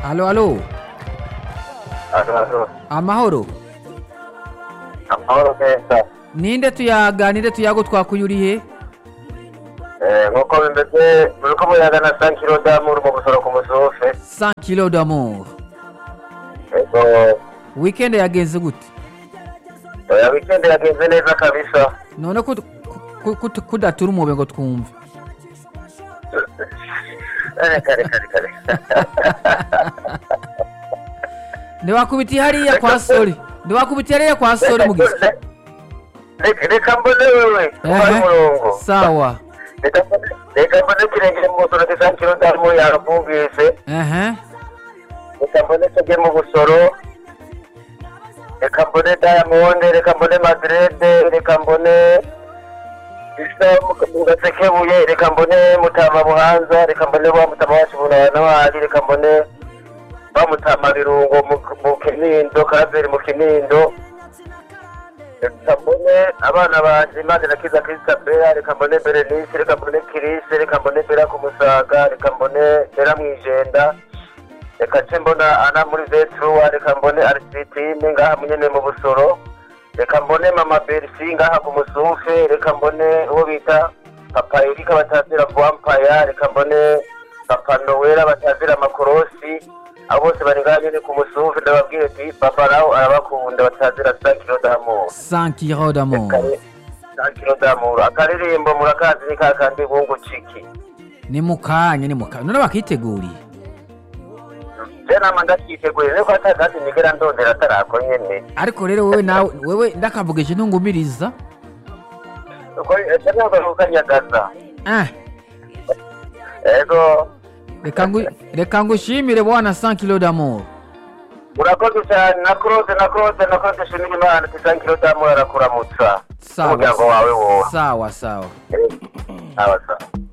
Alo, alo. Alo, Amahoro. amahoro meza Ninde tuyaga, ninde tuyago twakuyuriye? Eh, nk'uko bimeze muriko muyaga na sankiro damuru mu gusoro ku musufe 100 kilo d'amour. ego Weekend yagenze gute? oya weekend yagenze neza kabisa None ko ku- ku- ku- kudatura umube ngo twumve. Eh, kare kare kare Ndiwakubitiye hariya kwa Soli. Ndiwakubitiye hariya kwa Soli mugizi. Reka- reka mbone wewe umara umurongo Sawa. Reka mbone- reka mbone kirengere mu gusoro ki sankiro damuru yaravumvise Ehe. reka mbone tege mu busoro reka mbone diamond reka mbone madrede reka mbone isa mu gasekebuye reka mbone mutama buhanza reka mbone wa mutama wacu bunabana wari reka mbone wa mutama birungo mu- mu kinindo karaveri mu kinindo reka mbone abana banje imana irakiza kristabera reka mbone berenice reka mbone kirise reka mbone bera ku musaga reka mbone bera mwijenda reka nce mbona ana muri vetruwa reka mbone arisitine ngaha munyene mu busoro reka mbone mama berisi ngaha ku musufe reka mbone uwo bita papa erika batazira vampaya reka mbone papa nowera batazira amakorosi abo bose bari ngaha nyene ku musufe ndababwire ati papa nawe arabakunda batazira sakiro d'amour 100 kilo d'amour. sakiro d'amour akaririmbo murakazi ni kakandi bungu ciki Ni mukanye ni mukanye. None bakiteguriye. je nama ndakiteguye niko atagazi nigera ndondera atarako nyene Ariko rero wewe nawe wewe ndakavugije ntungumiriza. uko ejo ntabwo ukanyagaza Eh. ego Reka ngu reka ngushimire bwana 100 kilo d'amour. urakoze cyane na claude na claude na claude shimira imana tisankiro damu arakuramutsa Sawa. n'umuryango wawe wose Sawa sawa. sawa sawa